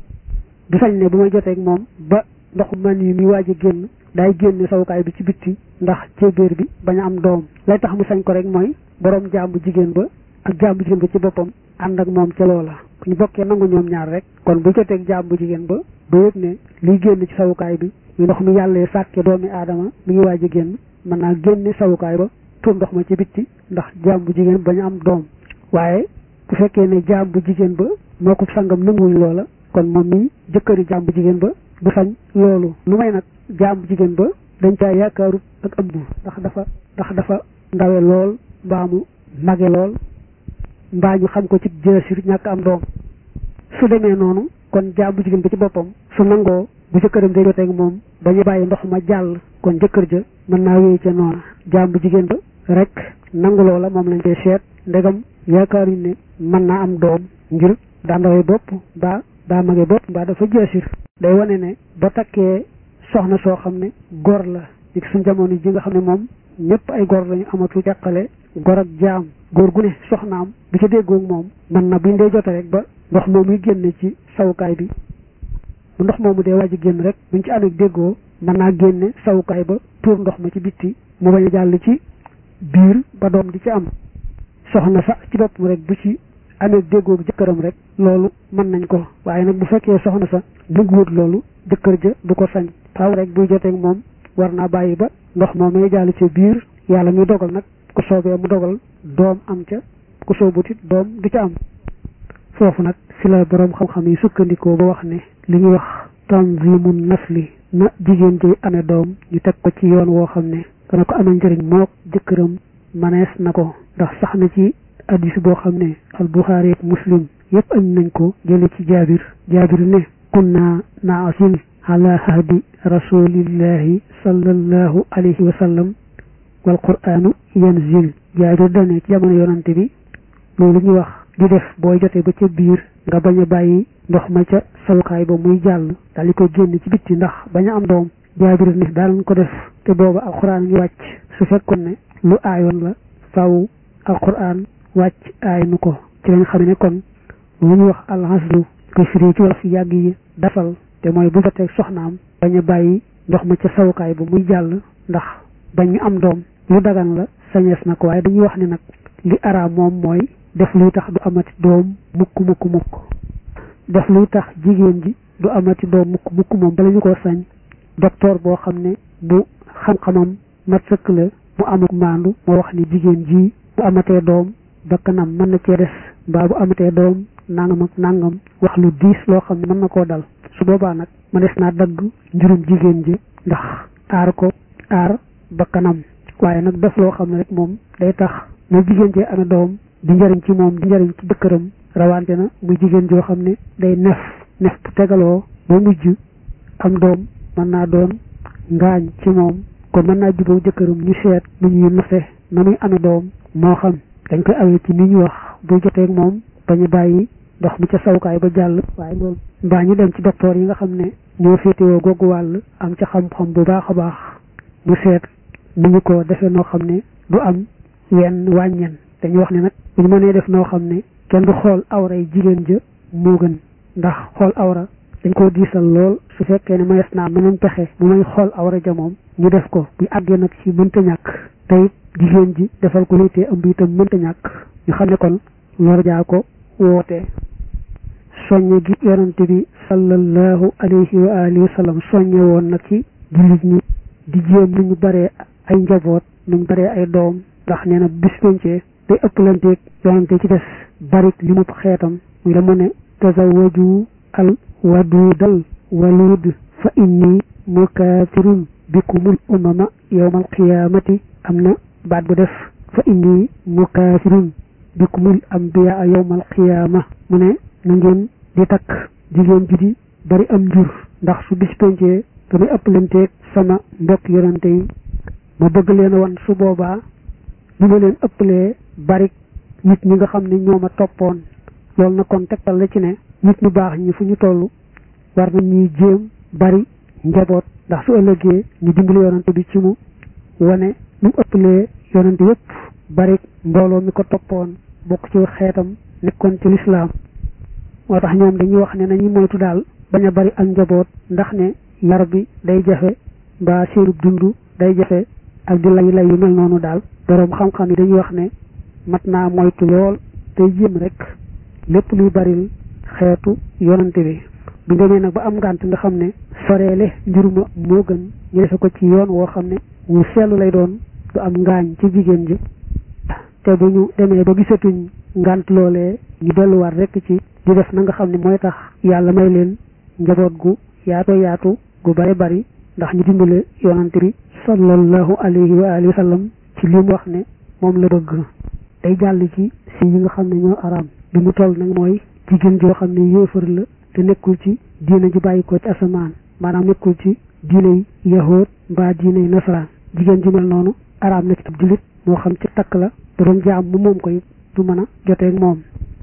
S1: du sañ ne bu may joteeg moom ba ndoxu man yi mi waaj a génn day génne sawukaay bi ci bitti ndax cébéer bi bañ a am doom lay tax mu sañ ko rek mooy borom jaam bu jigéen ba ak jaam bu jigéen ba ci boppam ànd ak moom ca loola ku ñu bokkee nangu ñoom ñaar rek kon bu joteeg jaam bu jigéen ba ba yëg ne liy génn ci sawukaay bi ñu ndox mi yàllee sàkke doomi aadama mi ngi waaj a génn mën naa génne sawukaay ba tuur ndox ma ci bitti ndax jaam bu jigéen bañ a am doom waaye bu fekkee ne jaam bu jigéen ba moo ko sangam nanguwuñ loola kon moom mi jëkkëri jaam bu jigéen ba du sañ loolu lu may nag jaam bu jigéen ba dañ caa yaakaarut ak ëmb ndax dafa ndax dafa ndawe lool mbaa mu mage lool mbaa ñu xam ko ci jësir ñàkk am doom su demee noonu kon jaam bu jigéen ba ci boppam su nangoo bu jëkkëram day joteeg moom bañu bàyyi ndox ma jàll kon jëkkër ja mën naa wéy ca noona jaam bu jigéen ba rek nangu loola moom lañ koy seet ndegam yaakaaruñ ne mën naa am doom ngir daa ndawee bopp mbaa daa mage bopp mbaa dafa jësir day wane ne ba takkee soxna soo xam ne gor la ci suñ jamono ji nga xam ne moom ñëpp ay gor lañu amatu teqale gor ak jaam góor gu ne soxnaam bu ca déggoog moom mën na buñ dee jote rek ba ndox moom muy génne ci sawukaay bi bu ndox moomu dee waaj a génn rek buñ ci amee déggoo mën naa génne sawukaay ba tuur ndox ma ci bitti mu bañ a jàll ci biir ba doom di ci am soxna sax ci boppam rek bu ci amee déggoo jëkkëram rek loolu mën nañ ko waaye nag bu fekkee soxna sa bëgguwut loolu jëkkër ja du ko sañ faaw rek buy joteeg moom war naa bàyyi ba ndox moom may jàll ci biir yàlla muy dogal nag ku soobee mu dogal doom am ca ku soobut it doom du ca am foofu nag fi la boroom xam-xam yi sukkandikoo ba wax ne li ñuy wax tanzimun nasli na jigéen ji amee doom ñu teg ko ci yoon woo xam ne dana ko amee njëriñ mook jëkkëram manees na ko ndax sax na ci addis boo xam ne al buxaari ak muslim yépp añ nañ ko jële ci jaabir jaabir ne kunna naasil ala hadi rasulillahi sallallahu alayhi wa sallam wal qur'anu yanzil jaabir dane ci jamono yonante bi loolu ñuy wax di def booy jotee ba ca biir nga bañ a bàyyi ndox ma ca sawukaay ba muy jàll daal di koy génn ci bitti ndax bañ a am doom jaabir ne daal ko def te booba alquran ngi wàcc su fekkoon ne lu aayoon la faaw alquran wàcc aay nu ko ci lañ xam ne kon lu ñuy wax alhaslu ko firi ci wala fi yàgg yi dafal te mooy bu jotee soxnaam bañ a bàyyi ndox ma ca sawukaay ba muy jàll ndax bañ ñu am doom lu dagan la sañees na ko waaye dañuy wax ne nag li araam moom mooy def luy tax du amati doom mukk mukk mukk def luy tax jigéen ji du amati doom mukk mukk moom bala ñu ko sañ docteur boo xam ne bu xam-xamam mat sëkk la mu amuk maandu moo wax ni jigéen ji bu amatee doom bakkanam mën na cee des mbaa bu amatee doom nangam ak nangam wax lu diis loo xam ne mën na koo dal su boobaa nag ma des naa dagg njurum jigéen ji ndax aar ko aar bakkanam waaye nag def loo xam ne rek moom day tax na jigéen jee amee doom di njëriñ ci moom di njëriñ ci dëkkëram rawante na muy jigéen joo xam ne day nef nef bu tegaloo ba mujj am doom mën naa doon ngaañ ci moom kon mën naa jubóo jëkkëram ñu seet nu ñuy nose na muy amee doom moo xam dañ koy awee ci ni ñu wax buy joteeg moom bañu bàyyi ndox mi ca sawukaay ba jàll waaye loolu mbaa ñu dem ci docteur yi nga xam ne ñoo féetewoo googu wàll am ca xam-xam bu baax a baax mu seet nu ñu ko defee noo xam ne du am wenn wàññen dañuy wax ne nag bu ñu mënee def noo xam ne kenn du xool awra yi jigéen ja moo gën ndax xool awra dañ koo diisal lool su fekkee ne mayees naa mënoon pexe bu may xool awra ja moom ñu def ko bu àggee nag ci mënta ñàkk tey jigéen ji defal ko léetee ëmb itam mënta ñàkk ñu xam ne kon lor jaa ko woote soññe gi yonante bi sallallahu alayhi wa alihi wa sallam soññe woon nag ci jullit ñi di jéem nu ñu baree ay njaboot nu ñu baree ay doom ndax nee na bis pencee day ëppalanteeg yonante ci des barik li mu xeetam muy la mu ne tazawwaju al wadudal walud fa inni mukaafirun bikumul umama yawmal qiyaamati am na baat bu def fa inni mukaafirun bikumul ambiya yawmal qiyaama mu ne na ngeen di takk jigéen ji di bari am njur ndax su bis pencee damay ëppalanteeg sama mbokk yonante yi ma bëgg leen wan su boobaa ñu ma leen ëppalee bari nit ñi nga xam ne ñoo ma toppoon loolu na kon tegtal la ci ne nit ñu baax ñi fu ñu toll war na ñuy jéem bari njaboot ndax su ëllëgee ñu dimbali yonante bi ci mu wane nu mu ëppalee yonante yépp bari mbooloo mi ko toppoon bokk ci xeetam nekkoon ci lislaam moo tax ñoom dañuy wax ne nañu moytu daal bañ a bari ak njaboot ndax ne yar bi day jafe mbaa seenub dund day jafe ak di lay lay yu mel noonu daal boroom xam-xam yi dañuy wax ne mat naa moytu lool tey jéem rek lépp luy baril xeetu yonante bi bu demee nag ba am ngànt nga xam ne soreele njuruma moo gën ñu defe ko ci yoon woo xam ne wu seetlu lay doon du am ngaañ ci jigéen ji te bu ñu demee ba gisatuñ ngànt loolee ñu delluwaat rek ci di def na nga xam ne mooy tax yàlla may leen njaboot gu yaatu yaatu gu bari bari ndax ñu dimbale yonante bi sallallahu alayhi wa alihi wa sallam ci li mu wax ne moom la bëgg day jàll ci si yi nga xam ne ñoo araam bi mu toll nag mooy jigéen joo xam ne yéefar la te nekkul ci diine ji bàyyi ko ci asamaan maanaam nekkul ci diine yi yahood mbaa diine yi nasaraan jigéen ji mel noonu araam na ci ab jullit moo xam ci takk la bu doon jaam mu moom ko it du mën a joteeg moom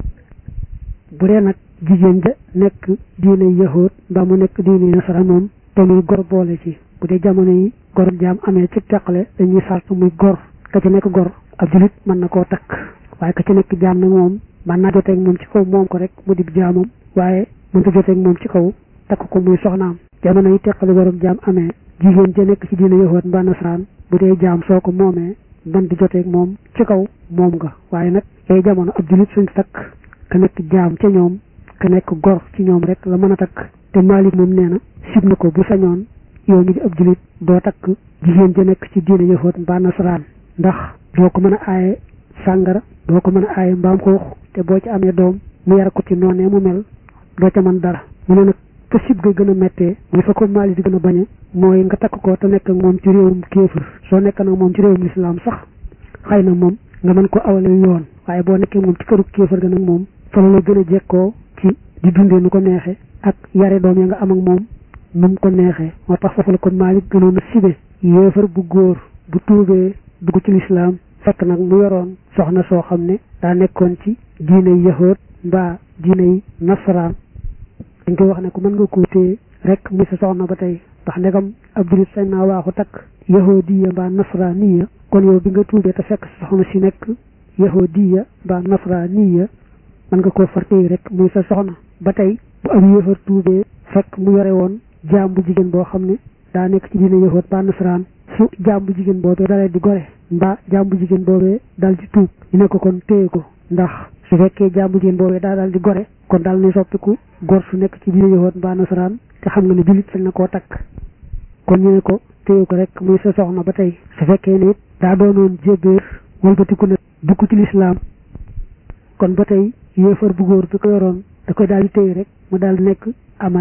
S1: bu dee nag jigéen ja nekk diine yahood mbaa mu nekk diine yi nasaraan moom te muy gor boole ci bu dee jamono yi gor jaam amee ci teqale dañuy sart muy gor ka ci nekk gor ab jullit mën na koo takk waaye ka ci nekk jaam nag moom mën naa joteeg moom ci kaw moom ko rek mu dib jaamam waaye mënta joteeg moom ci kaw takk ko muy soxnaam jamono yi teqale gor ak jaam amee jigéen ja nekk ci diine yahood mbaa nasaraan bu dee jaam soo ko moomee man di joteeg moom ci kaw moom nga waaye nag ay jamono ab jullit suñ takk ka nekk jaam ca ñoom ka nekk gor ci ñoom rek la mën a takk te Maalik moom nee na sib na ko bu sañoon yow mi di ab jullit doo takk jigéen ja nekk ci diine yahood mbaa nasaraan ndax doo ko mën a aaye sàngara doo ko mën a aaye mbaam xuux te boo ci amee doom mu yar ko ci noonee mu mel doo ca mën dara mu ne nag te sib ga gën a méttee muy fa ko Maalik di gën a bañe mooy nga takk ko te nekk ak moom ci réewum kéefër soo nekk nag moom ci réewum lislaam sax xëy na moom nga mën ko awale yoon waaye boo nekkee moom ci këru kéefër ga nag moom fa la gën a jekkoo ci di dundee nu ko neexee ak yare doom ya nga am ak moom nu mu ko neexee moo tax foofu la ko Maalik gënoon a sibe yéefar bu góor bu tuubee dugg ci lislaam fekk nag mu yoroon soxna soo xam ne daa nekkoon ci diiney yahood mbaa diiney nasaraan dañ koy wax ne ko mën nga koo téye rek muy sa soxna ba tey ndax ndegam ab julit sañ naa waaxu takk yahoodiya mbaa nasraaniya kon yow bi nga tuubee te fekk sa soxna si nekk yahoodiya mbaa nasraaniya mën nga koo far téye rek muy sa soxna ba tey bu ab yéefar tuubee fekk mu yore woon jaam bu jigéen boo xam ne daa nekk ci diine yahood mbaa nasaraan su jaam bu jigéen boobee dalee di gore mbaa jaam bu jigéen boobee dal di tuub ñu ne ko kon téye ko ndax su fekkee jaam bu jigéen boobee daa dal di gore kon daal ni soppiku gor su nekk ci diine yahood mbaa nasaraan te xam nga ne jullit sañ na koo takk kon ñu ne ko téye ko rek muy sa soxna ba tey su fekkee ne it daa doonoon jébéer walbatiku na dugg ci lislaam kon ba tey yéefar bu góor bi ko yoroon da koy daal di téye rek mu daal di nekk amatan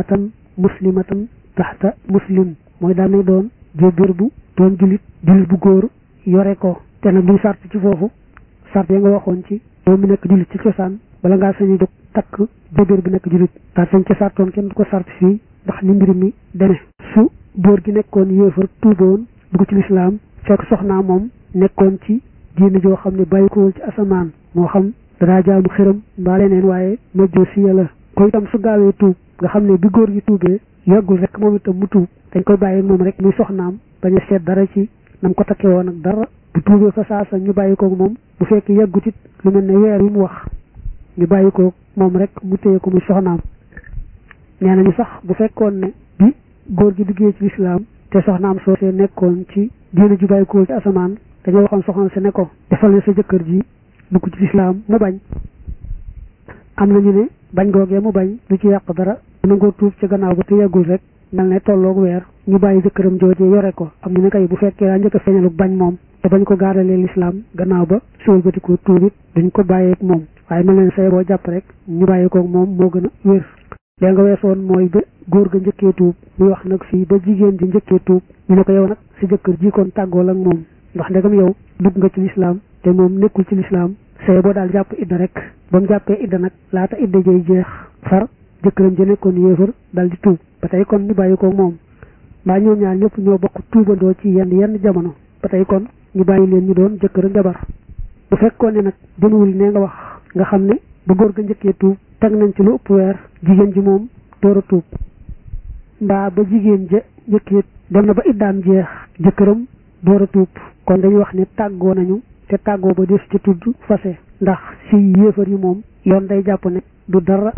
S1: muslimatan taxta muslim mooy daan nay doon jébéer bu doon julit julit bu góor yore ko te nag duñ sart ci foofu sart ya nga waxoon ci yow mi nekk julit ci cosaan bala ngaa sañu jóg takk jébéer bi nekk julit daal sañ ci sartoon kenn du ko sart fii ndax ni mbir mi deme su góor gi nekkoon yéefar tuuboon dugg ci lislaam fekk soxnaa moom nekkoon ci diine joo xam ne bàyyi ko ci asamaan moo xam danaa jaamu xëram mbaa leneen waaye majjoo si yàlla ko itam su gaawee tuub nga xam ne bi góor gi tuubee yàggul rek moom itam mu tuub dañ koy bàyyi moom rek muy soxnaam bañ a seet dara ci nam ko takkee woon ak dara bu tuubee fa saasa ñu bàyyi koog moom bu fekkee yàggut it lu mel ne weer yi mu wax ñu bàyyi koog moom rek mu téye ko muy soxnaam nee nañu sax bu fekkoon ne bi góor gi duggee ci lislaam te soxnaam soosee nekkoon ci diine ju bàyyi ko ci asamaan dañoo waxoon soxna si ne ko defal ne sa jëkkër ji dugg ci lislaam mu bañ am nañu ne bañ googee mu bañ du ci yàq dara nangoo tuub ci gannaaw ba te yàggul rek mel ne tolloog weer ñu bàyyi jëkkëram joojee yore ko am ñu ne kay bu fekkee daa njëkk a feeñalu bañ moom te bañ ko gaaralee lislaam gannaaw ba suul bati ko tuubit duñ ko bàyyeeg moom waaye mel ne say boo jàpp rek ñu bàyyi koog moom moo gën a wér lee nga weesoon mooy ba góor ga njëkkee tuub muy wax nag fii ba jigéen ji njëkkee tuub ñu ne ko yow nag si jëkkër ji kon tàggool ak moom ndax ndegam yow dugg nga ci lislaam te moom nekkul ci lislaam say boo daal jàpp idda rek ba mu jàppee idda nag laata idda jay jeex far jëkkëram ja nekkoon yéefar dal di tuub ba tey kon ñu bàyyi ko moom mbaa ñoom ñaar ñëpp ñoo bokk tuubandoo ci yenn yenn jamono ba tey kon ñu bàyyi leen ñu doon jëkkër ak jabar bu fekkoon ne nag demuwul ne nga wax nga xam ne ba góor ga njëkkee tuub teg nañ ci lu ëpp weer jigéen ji moom door a tuub mbaa ba jigéen ja njëkkee dem na ba iddaam jeex jëkkëram door a tuub kon dañuy wax ne tàggoo nañu te tàggoo ba des ci tudd fase ndax si yéefar yi moom yoon day jàpp ne du dara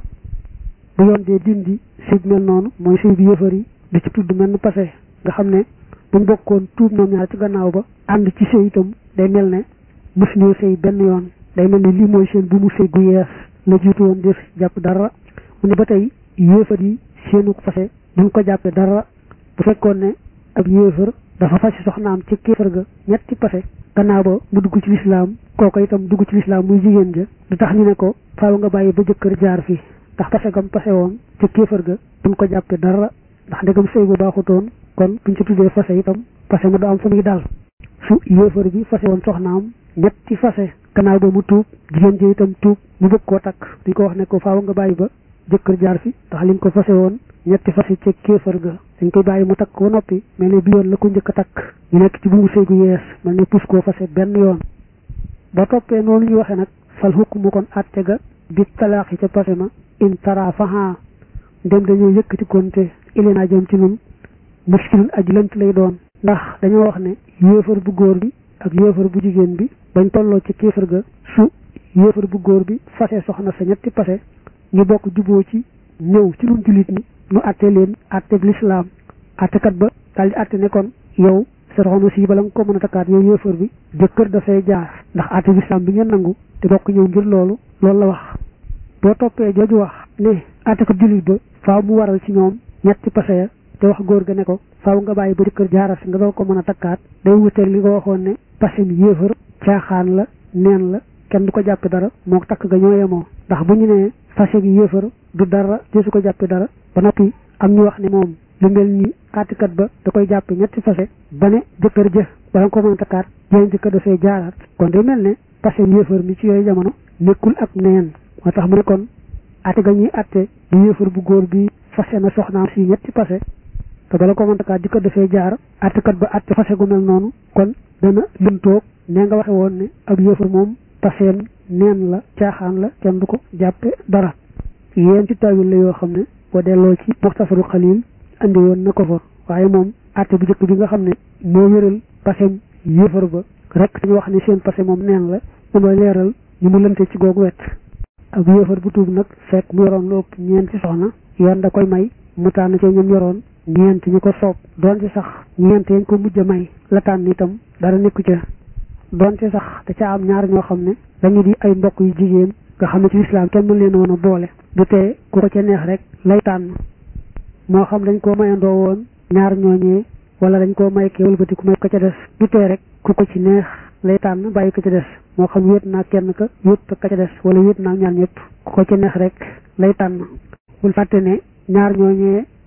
S1: bu yoon dee dindi si mel noonu mooy sëy bi yéefar yi di ci tudd mel ni passé nga xam ne buñ bokkoon tuub ñoom ñaar ci gannaaw ba ànd ci sëy itam day mel ne mos ñoo sëy benn yoon day mel ne lii mooy seen bu mu sëy gu yees la jiitu woon def jàpp dara mu ne ba tey yéefar yi seenu fase duñ ko jàppe dara bu fekkoon ne ab yéefar dafa fasi soxnaam ci kéefar ga ñetti pase gannaaw ba mu dugg ci lislaam kooku itam dugg ci lislaam muy jigéen ja du tax ñu ne ko faaw nga bàyyi ba jëkkër jaar fi ndax pase gam pase woon ci kéefar ga duñ ko jàppe dara ndax ndegam sëy bu baaxutoon kon buñ ci tuddee fase itam pase ma du am fu muy dal su yéefar bi fase woon soxnaam ñetti fase gannaaw ba mu tuub jigéen ji itam tuub mu bëgg koo takk duñ ko wax ne ko faaw nga bàyyi ba jëkkër jaar fi ndax liñ ko fase woon ñetti fase ci kéefar ga dañ koy bàyyi mu takk ko noppi mel ne bi yoon la ko njëkk a takk ñu nekk ci bu mu sëy gu yees mel ne pus koo fase benn yoon ba toppee noonu ñu waxee nag fal hukmu kon àtte ga bi talaaxi ca pase ma in tara faha ndem dañoo yëkkati konte ilinaa jëm ci nun muskilun aji lënt lay doon ndax dañoo wax ne yéefar bu góor bi ak yéefar bu jigéen bi bañ tolloo ci kéefar ga su yéefar bu góor bi fase soxna sa ñetti pase ñu bokk juboo ci ñëw ci nun jullit ñi nu àtte leen àtte bi lislaam àttekat ba daal di àtte ne kon yow sa soxna si bala nga ko mën a takkaat yow yéefar bi jëkkër dafay jaar ndax àtte bi lislaam bi ngeen nangu te bokk ñëw ngir loolu loolu la wax boo toppee jooju wax ne àttekat jullit ba faaw mu waral ci ñoom ñetti pase ya te wax góor ga ne ko faaw nga bàyyi ba jëkkër jaaral si nga doo ko mën a takkaat day wuteeg li nga waxoon ne pase mi yéefar caaxaan la neen la kenn du ko jàppe dara moo takk ga ñoo yemoo ndax bu ñu nee fase gi yéefar du dara desu ko jàppe dara ba noppi am ñu wax ne moom lu mel ni àttekat ba da koy jàppe ñetti fase ba ne jëkkër jë bala nga ko mën a takkaat jeneen jëkkër dafay jaaraat kon day mel ne pase yéefar mi ci yooyu jamono nekkul ak neen moo tax mu ne kon àtte ga ñuy àtte bu yéefar bu góor bi fase na soxnaam si ñetti pase te bala ko mën a takkaat jëkkër dafay jaar àttekat ba àtte fase gu mel noonu kon dana lëntoog ne nga waxe woon ne ab yéefar moom paseem neen la caaxaan la kenn du ko jàppe dara yéen ci tawil la yoo xam ne boo delloo ci muxtasaru xalil andi woon na ko fa waaye moom àtte bu njëkk bi nga xam ne moo wéral paseem yéefar ba rek dañu wax ne seen pase moom neen la moom la leeral ñu mu lënte ci googu wet ak yéefar bu tuub nag fekk mu yoroon lu ëpp ñeenti soxna yoon da koy may mu tànn ci ñoom yoroon ñeent ñu ko soob doon ci sax ñeent yañ ko mujj a may la tànn itam dara nekku ca doon ci sax da ca am ñaar ñoo xam ne dañu di ay mbokk yu jigéen nga xam ne ci lislaam kenn mën leen woon a boole du tee ku ko ca neex rek lay tànn moo xam dañ koo mayandoo woon ñaar ñooñee wala dañ koo may kee wëlbati ku may ko ca des du tee rek ku ko ci neex lay tànn bàyyi ko ca des moo xam wéet naa kenn ka wéet ka ca des wala wéet naa ñaar ñëpp ku ko ci neex rek lay tànn bul fàtte ne ñaar ñooñee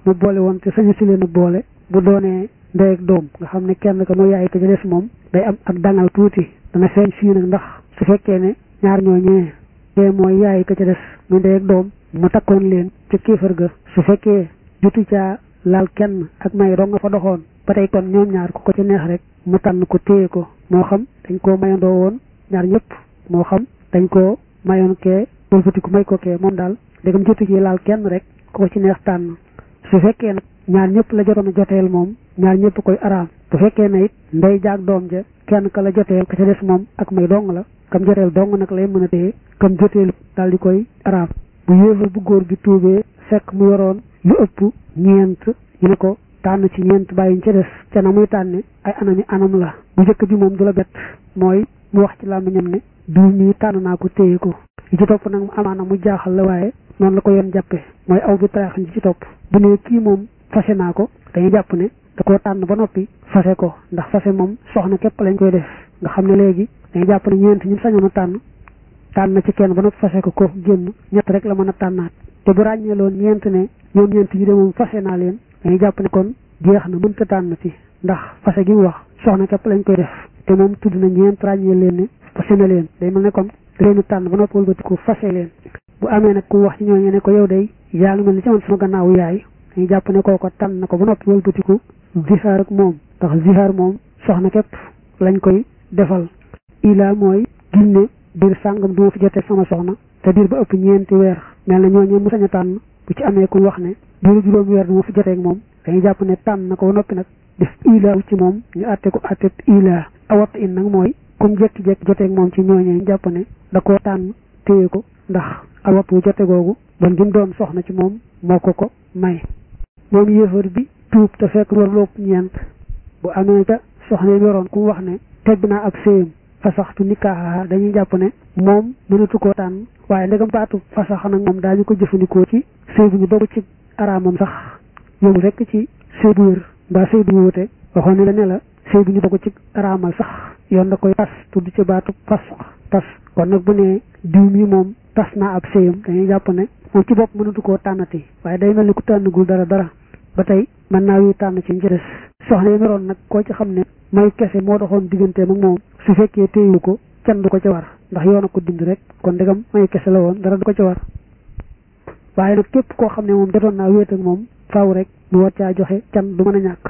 S1: mu boole woon te sañu si leen a boole bu doonee ndey ak doom nga xam ne kenn ka mooy yaay ka ca des moom day am ak dangal tuuti dana feeñ fii nag ndax su fekkee ne ñaar ñooñee kee mooy yaay ka ca des muy ndey ak doom mu takkoon leen ca kéefar ga su fekkee jutu caa laal kenn ak may dong nga fa doxoon ba tey kon ñoom ñaar ku ko ci neex rek mu tànn ko téye ko moo xam dañ koo mayandoo woon ñaar ñëpp moo xam dañ koo mayoon kee wëlbati ku may ko kee moom daal dégam jotu ci laal kenn rek ku ko ci neex tànn su fekkee nag ñaar ñëpp la jotoon a joteel moom ñaar ñëpp koy araam bu fekkee ne it ndey jaag doom ja kenn ka la joteel ka ca des moom ak may dong la kam joteel dong nag lay mën a téye kam joteelu daal di koy araam bu yéefal bu góor gi tuubee fekk mu yoroon lu ëpp ñeent ñu ne ko tànn ci ñeent bàyyiñ ca des ca na muy tànne ay anami anam la bu njëkk bi moom du la bett mooy mu wax ci làmmiñam ne diw mii tànn naa ko téye ko li ci topp nag mu amaana mu jaaxal la waaye noonu la ko yoon jàppe mooy aw bi taraax ji ci topp bu ne kii moom fase naa ko dañuy jàpp ne da koo tànn ba noppi fase ko ndax fase moom soxna képp lañ koy def nga xam ne léegi dañuy jàpp ne ñeent ñi sañoon a tànn tànn na ci kenn ba noppi fase ko kooku génn ñett rek la mën a tànnaat te bu ràññee loon ñeent ne ñoom ñeent yi de moom fase naa leen dañuy jàpp ne kon jeex na mënta tànn ci ndax fase gi mu wax soxna képp lañ koy def te moom tudd na ñeent ràññee leen ne fase na leen day mel ne comme da leen tànn ba noppi wëlbati ko fase leen bu amee nag ku wax ci ñooñu ne ko yow day yaa ngi mel ni ci man sama gannaawu yaay dañuy jàpp ne kooko tànn na ko ba noppi wëlbatiku zihaar ak moom ndax zihaar moom soxna képp lañ koy defal ilaa mooy ginne diir sàngam du ma fi jotee sama soxna te diir ba ëpp ñeenti weer mel na ñooñu mu sañ a tànn bu ci amee ku wax ne diiru juróomi weer du ma fi jotee ak moom dañuy jàpp ne tànn na ko ba noppi nag def ilaa ci moom ñu àtte ko àtte ilaa awat in nag mooy comme jekki-jekki jotee ak moom ci ñooñee ñu jàpp ne da koo tànn téye ko ndax awat wu jote googu bon gi mu doon soxna ci moom moo ko ko may moom yéefar bi tuub te fekk war lopp ñeent bu amee ca soxna yi yoroon ku wax ne teg naa ab séyam fasaxtu nikaaha dañuy jàpp ne moom mënatu koo tànn waaye ndegam baatu fasax nag moom daañu ko jëfandikoo ci sëy bu ñu dogu ci araamam sax yóbbu rekk ci sëy bu wér mbaa sëy bu ñu wute waxoon ne la ne la sëy bu ñu dogu ci araamal sax yoon da koy tas tudd ci baatu fasax tas kon nag bu ne diw mi moom tas naa ab séyam dañuy jàpp ne moom ci bopp mënatu koo tànnati waaye day mel ni ku tànnagul dara dara ba tey mën naa wi tànn ci ci des soxna yi meroon nag koo ci xam ne may kese moo doxoon digganteem ak moom su fekkee téyu ko kenn du ko ca war ndax yoon a ko dind rek kon ndegam may kese la woon dara du ko ca war waaye nag képp koo xam ne moom jotoon naa wéet ak moom faaw rek mu war caa joxe can du mën a ñàkk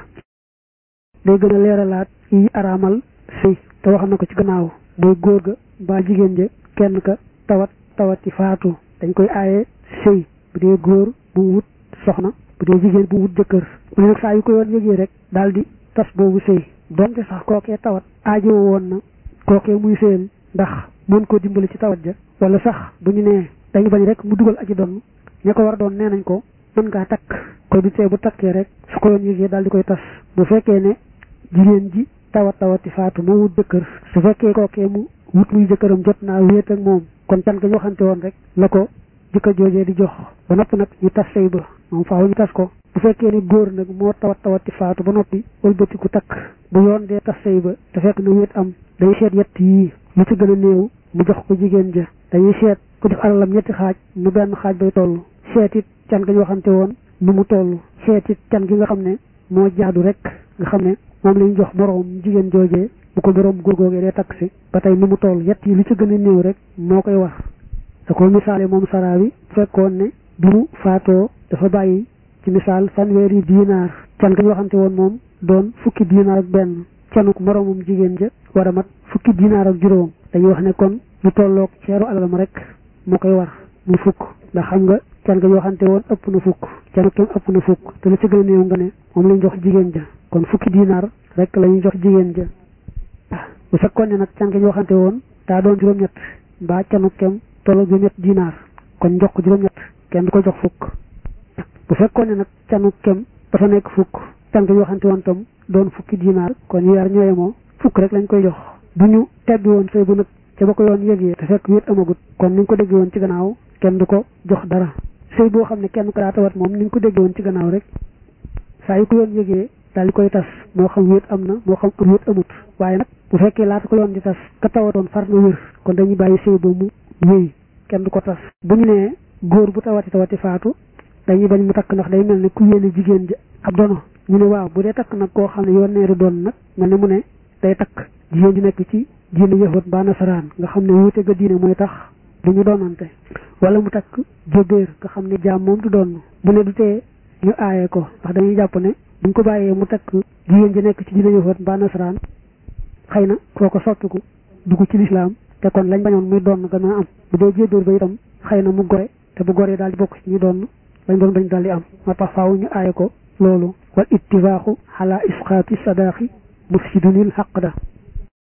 S1: day gën a leeralaat yi araamal sëy te wax na ko ci gannaaw mooy góor ga mbaa jigéen ja kenn ka tawat tawati faatu dañ koy aaye sëy bu dee góor bu wut soxna bu dee jigéen bu wut jëkkër mu ne nag saa yu ko yoon yëgee rek daal di tas boobu sëy donte sax kookee tawat aajo woon na kookee muy sëyal ndax mën koo dimbali ci tawat ja wala sax bu ñu nee dañu bañ rek mu dugal aji doon ña ko war a doon nee nañ ko mën ngaa takk ko du tee bu takkee rek su ko yoon yëgee daal di koy tas bu fekkee ne jigéen ji tawat tawati faatu moo wut jëkkër su fekkee kookee mu wut muy jëkkëram jot naa wéet ak moom kon can ga ñu waxante woon rek la ko jëkkër joojee di jox ba noppi nag ñu tas sëy ba moom faaw ñu tas ko bu fekkee ne góor nag moo tawat tawati faatu ba noppi wëlbatiku takk bu yoon dee tas sëy ba te fekk na wéet am day seet yett yii lu ci gën a néew mu jox ko jigéen ja dañuy seet ku def alalam ñetti xaaj mu benn xaaj bay toll seet it can ga ñu waxante woon nu mu toll seet it can gi nga xam ne moo jaadu rek nga xam ne moom lañu jox moroom jigéen joojee bu ko boroom góor googee dee takk si ba tey nu mu toll yett yi lu ci gën a néew rek moo koy war da ko misaale moom saraa wi fekkoon ne bi mu faatoo dafa bàyyi ci misaal fanweeri diinaar can ga ñu waxante woon moom doon fukki diinaar ak benn canuk moroomum jigéen ja war a mat fukki diinaar ak juróom dañuy wax ne kon lu tolloog ceeru alalam rek moo koy war mu fukk ndax xam nga can ga ñu waxante woon ëpp na fukk canu kem ëpp na fukk te lu ci gën a néew nga ne moom lañ jox jigéen ja kon fukki diinaar rek la ñuy jox jigéen ja bu fekkoon ne nag can ga ñu waxante woon daa doon juróom-ñett mbaa canu kem tolloog juróom-ñett diinaar kon jox ko juróom-ñett kenn du ko jox fukk bu fekkoon ne nag canu kem dafa nekk fukk can ga ñu waxante woon tam doon fukki diinaar kon yaar ñooye moo fukk rek lañ koy jox bu ñu tebbi woon sëy bu nag ca ba ko yoon yëgee te fekk wéet amagut kon ni ñu ko dégg woon ci gannaaw kenn du ko jox dara sëy boo xam ne kenn ko daa tawat moom ni ñu ko dégg woon ci gannaaw rek saa yu ko yoon yëgee daal di koy tas moo xam wéet am na moo xam wéet amut waaye nag bu fekkee laata ko yoon di tas ka tawatoon far na wér kon dañuy bàyyi sëy ba mu wéy kenn du ko tas bu ñu nee góor bu tawati tawati faatu dañuy bañ mu takk ndax day mel ne ku yéene jigéen ji ab dono ñu ne waaw bu dee takk nag koo xam ne yoon neeru doon nag mel ne mu ne day takk jigéen ji nekk ci diine yahut ba nasaraan nga xam ne wuute ga diine mooy tax du ñu doonante wala mu takk jóbéer nga xam ne jaam moom du doon bu ne du tee ñu aaye ko ndax dañuy jàpp ne buñ ko bàyyee mu takk jigéen ji nekk ci diine yahut ba nasaraan xëy na koo ko soppiku dugg ci lislaam te kon lañ bañoon muy doon gën a am bu dee jóbéer ba itam xëy na mu gore te bu goree daal di bokk ci ñu doon lañ doon bañ daal di am moo tax faaw ñu aaye ko loolu wal ittifaaxu ala isqaati sadaqi mufsidunil xaq da